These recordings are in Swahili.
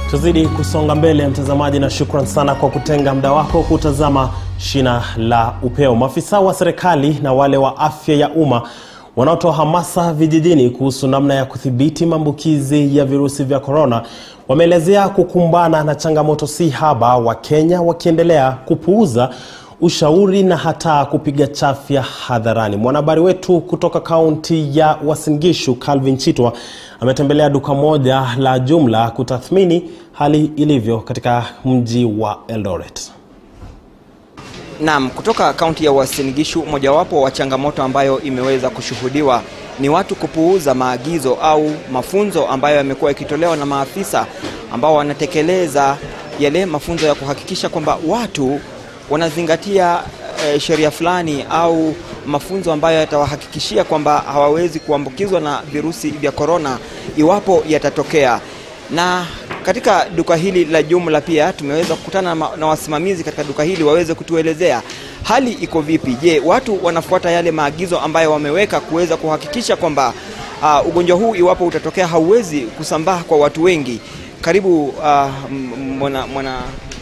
Tuzidi kusonga mbele mtazamaji, na shukran sana kwa kutenga muda wako kutazama Shina la Upeo. Maafisa wa serikali na wale wa afya ya umma wanaotoa hamasa vijijini kuhusu namna ya kudhibiti maambukizi ya virusi vya korona wameelezea kukumbana na changamoto si haba, Wakenya wakiendelea kupuuza ushauri na hata kupiga chafya hadharani. Mwanahabari wetu kutoka kaunti ya Uasin Gishu Calvin Chitwa ametembelea duka moja la jumla kutathmini hali ilivyo katika mji wa Eldoret. Naam, kutoka kaunti ya Uasin Gishu, mojawapo wa changamoto ambayo imeweza kushuhudiwa ni watu kupuuza maagizo au mafunzo ambayo yamekuwa yakitolewa na maafisa ambao wanatekeleza yale mafunzo ya kuhakikisha kwamba watu wanazingatia e, sheria fulani au mafunzo ambayo yatawahakikishia kwamba hawawezi kuambukizwa na virusi vya korona iwapo yatatokea. Na katika duka hili la jumla pia tumeweza kukutana na, na wasimamizi katika duka hili waweze kutuelezea hali iko vipi. Je, watu wanafuata yale maagizo ambayo wameweka kuweza kuhakikisha kwamba uh, ugonjwa huu iwapo utatokea hauwezi kusambaa kwa watu wengi. Karibu uh, mwana, mwana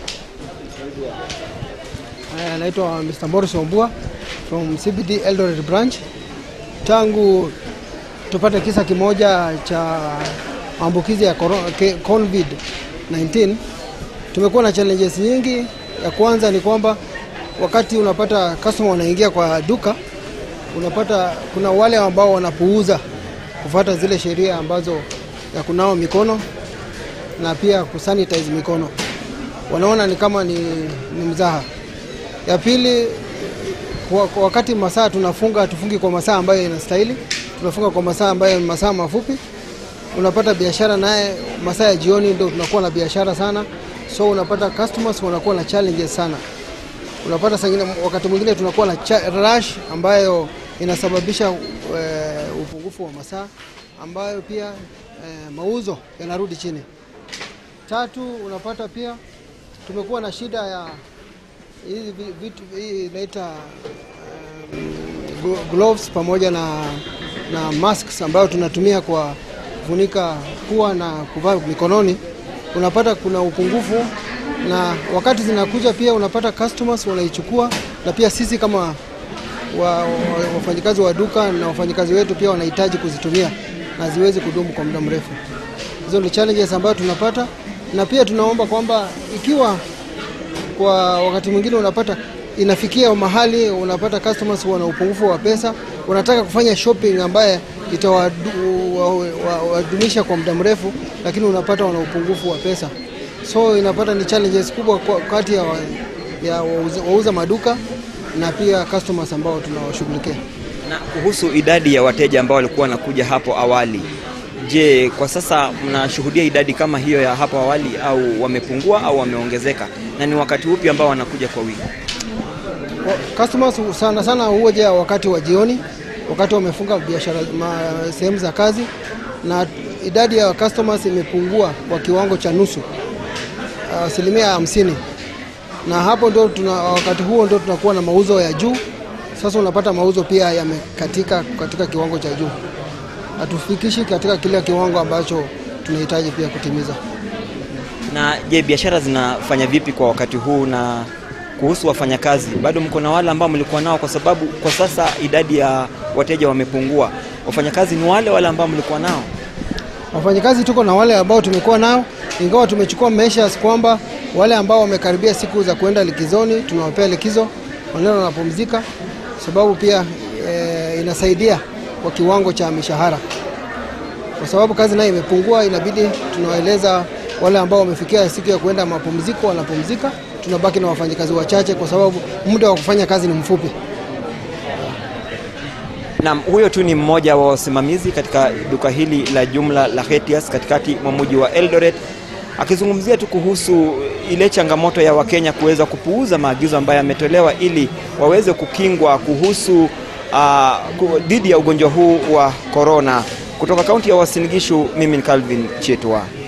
Anaitwa Mr. Morris Ombua from CBD Eldoret branch. Tangu tupate kisa kimoja cha maambukizi ya COVID-19 tumekuwa na challenges nyingi. Ya kwanza ni kwamba wakati unapata customer wanaingia kwa duka, unapata kuna wale ambao wanapuuza kufuata zile sheria ambazo ya kunawa mikono na pia kusanitize mikono, wanaona ni kama ni, ni mzaha. Ya pili kwa, kwa wakati masaa tunafunga, tufungi kwa masaa ambayo inastahili, tunafunga kwa masaa ambayo ni masaa mafupi. Unapata biashara naye masaa ya jioni ndio tunakuwa na biashara sana, so unapata customers wanakuwa na challenges sana. Unapata sangine, wakati mwingine tunakuwa na rush ambayo inasababisha uh, upungufu wa masaa ambayo pia uh, mauzo yanarudi chini. Tatu, unapata pia tumekuwa na shida ya hizi vitu hii inaita um, gloves pamoja na, na masks ambayo tunatumia kwa kufunika pua na kuvaa mikononi. Unapata kuna upungufu, na wakati zinakuja pia unapata customers wanaichukua, na pia sisi kama wa, wa, wafanyikazi wa duka na wafanyikazi wetu pia wanahitaji kuzitumia na ziwezi kudumu kwa muda mrefu. Hizo ni challenges ambayo tunapata, na pia tunaomba kwamba ikiwa kwa wakati mwingine unapata inafikia mahali unapata customers wana upungufu wa pesa, wanataka kufanya shopping ambaye itawadumisha kwa muda mrefu, lakini unapata wana upungufu wa pesa, so inapata ni challenges kubwa kati ya, wa, ya wauza, wauza maduka na pia customers ambao tunawashughulikia. Na kuhusu idadi ya wateja ambao walikuwa wanakuja hapo awali, je, kwa sasa mnashuhudia idadi kama hiyo ya hapo awali au wamepungua au wameongezeka, na ni wakati upi ambao wanakuja kwa wingi? Customers sana sana huja wakati wa jioni, wakati wamefunga biashara sehemu za kazi, na idadi ya customers imepungua kwa kiwango cha nusu, asilimia hamsini, na hapo ndio tuna, wakati huo ndio tunakuwa na mauzo ya juu. Sasa unapata mauzo pia yamekatika katika kiwango cha juu, hatufikishi katika kile kiwango ambacho tunahitaji pia kutimiza. Na je, biashara zinafanya vipi kwa wakati huu? Na kuhusu wafanyakazi, bado mko na wale ambao mlikuwa nao? Kwa sababu kwa sasa idadi ya wateja wamepungua. Wafanyakazi ni wale wale ambao mlikuwa nao? Wafanyakazi tuko na wale ambao tumekuwa nao, ingawa tumechukua measures kwamba wale ambao wamekaribia siku za kuenda likizoni tunawapea likizo, wanaenda wanapumzika, sababu pia e, inasaidia kwa kiwango cha mishahara, kwa sababu kazi nayo imepungua. Inabidi tunawaeleza wale ambao wamefikia siku ya kuenda mapumziko wanapumzika, tunabaki na wafanyakazi wachache kwa sababu muda wa kufanya kazi ni mfupi. Naam, huyo tu ni mmoja wa wasimamizi katika duka hili la jumla la Hetias katikati mwa mji wa Eldoret akizungumzia tu kuhusu ile changamoto ya Wakenya kuweza kupuuza maagizo ambayo yametolewa ili waweze kukingwa kuhusu dhidi uh, ya ugonjwa huu wa korona. Kutoka kaunti ya Uasin Gishu, mimi ni Calvin Chetwa.